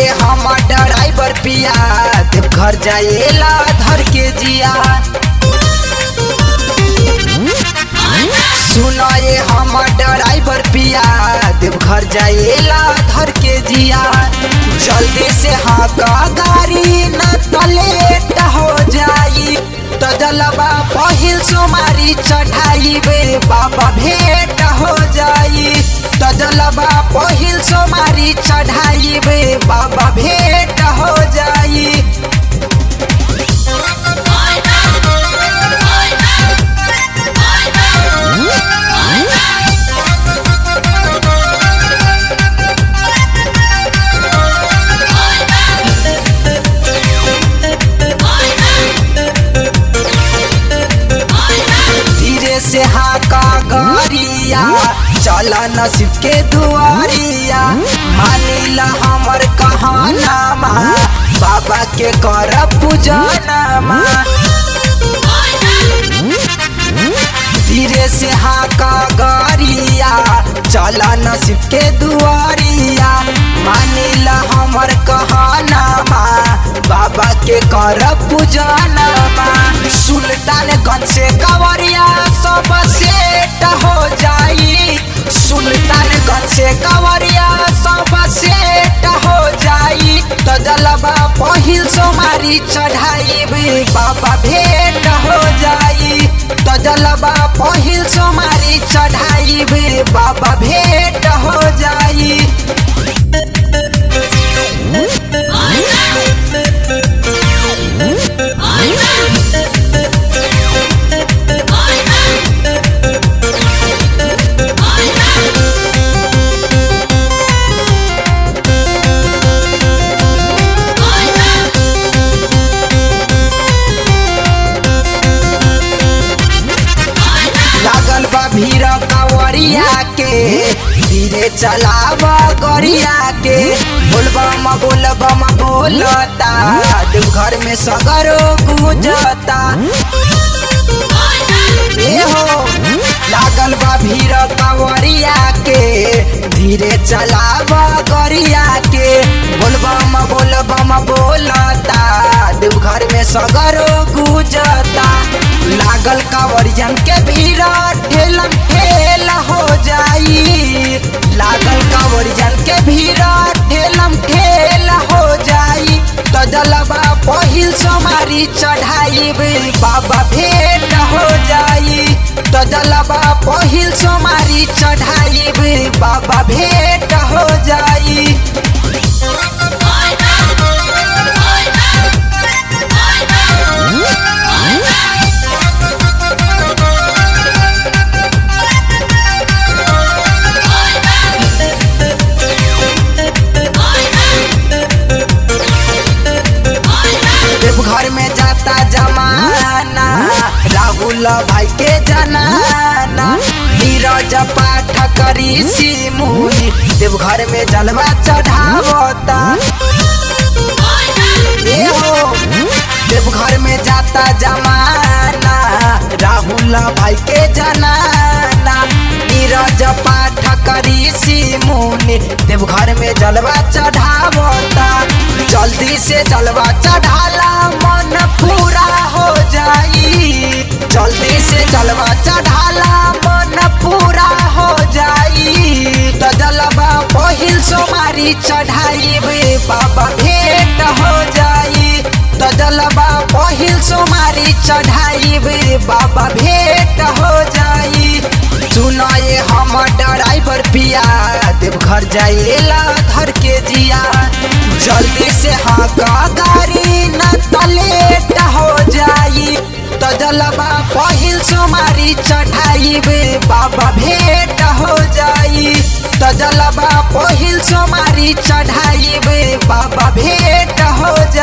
हम ड्राइवर पिया देव घर जाएला धर के जिया सुनो ये हम ड्राइवर पिया देव घर जाएला धर के जिया जल्दी से हाँ का गाड़ी न तो लेट हो जाई तो जलवा पहिल सोमारी चढ़ाई बे बाबा भेंट हो जाई तो जलवा पहिल सोमारी चढ़ाई बे बाबा भेंट हो जाई धीरे से हाका गरिया चल नसीब के दुआरिया मानिला हमर कहानामा बाबा के कर पूजनमा धीरे से हाका गरिया चल नसीब के दुआरिया मानिला हमर कहानामा बाबा के कर पूजनमा सुल्तानगंज से कवरिया सब सेट हो जाई सुल्तानगंज से कवरिया सब सेट हो जाई तो जलवा पहिल सोमारी चढ़ाई भी बाबा भेंट हो जाई तो जलवा पहिल सोमारी चढ़ाई भी बाबा भेंट हो जाई लागल बा भीड़ कावरिया के धीरे चलाव गरिया के बोलबम बोलबम बोलता देवघर में सगरो गुजता ए हो लागल बा भीड़ कावरिया के धीरे चलाव गरिया के बोलबम बोलबम बोलता देवघर में सगरो गुजता लागल कावरियन के भीड़ ठेलम ठेल हो जाई लागल कावरियन के भीड़ ठेलम ठेल हो जाई तो जलवा पहिल सोमारी चढ़ाई बाबा भेंट हो जाई तो जलवा पहिल सोमारी चढ़ाई बाबा भेंट हो जाई देवघर में जाता जमाना राहुल भाई के जनाना नीरज पाठ करी सिमुनी देवघर में जलवा चढ़ावता ए हो देवघर में जाता जमाना राहुल भाई के जनाना नीरज पाठ करी सिमुनी देवघर में जलवा चढ़ावता जल्दी से जलवा चढ़ाला मन पूरा हो जाई जल्दी से जलवा चढ़ाला मन पूरा हो जाई तो जलवा पहिल सोमारी चढ़ाई बाबा भेंट हो जाई तो जलवा पहिल सोमारी चढ़ाई बाबा भेंट हो जाई सुनो ये हम ड्राइवर पिया देवघर जाइला धर के जिया जल्दी से हाँ का गाड़ी न तो लेट हो जाई तो जलवा पहिल सोमारी चढ़ाई बाबा भेंट हो जाई तो जलवा पहिल सोमारी चढ़ाई बाबा भेंट हो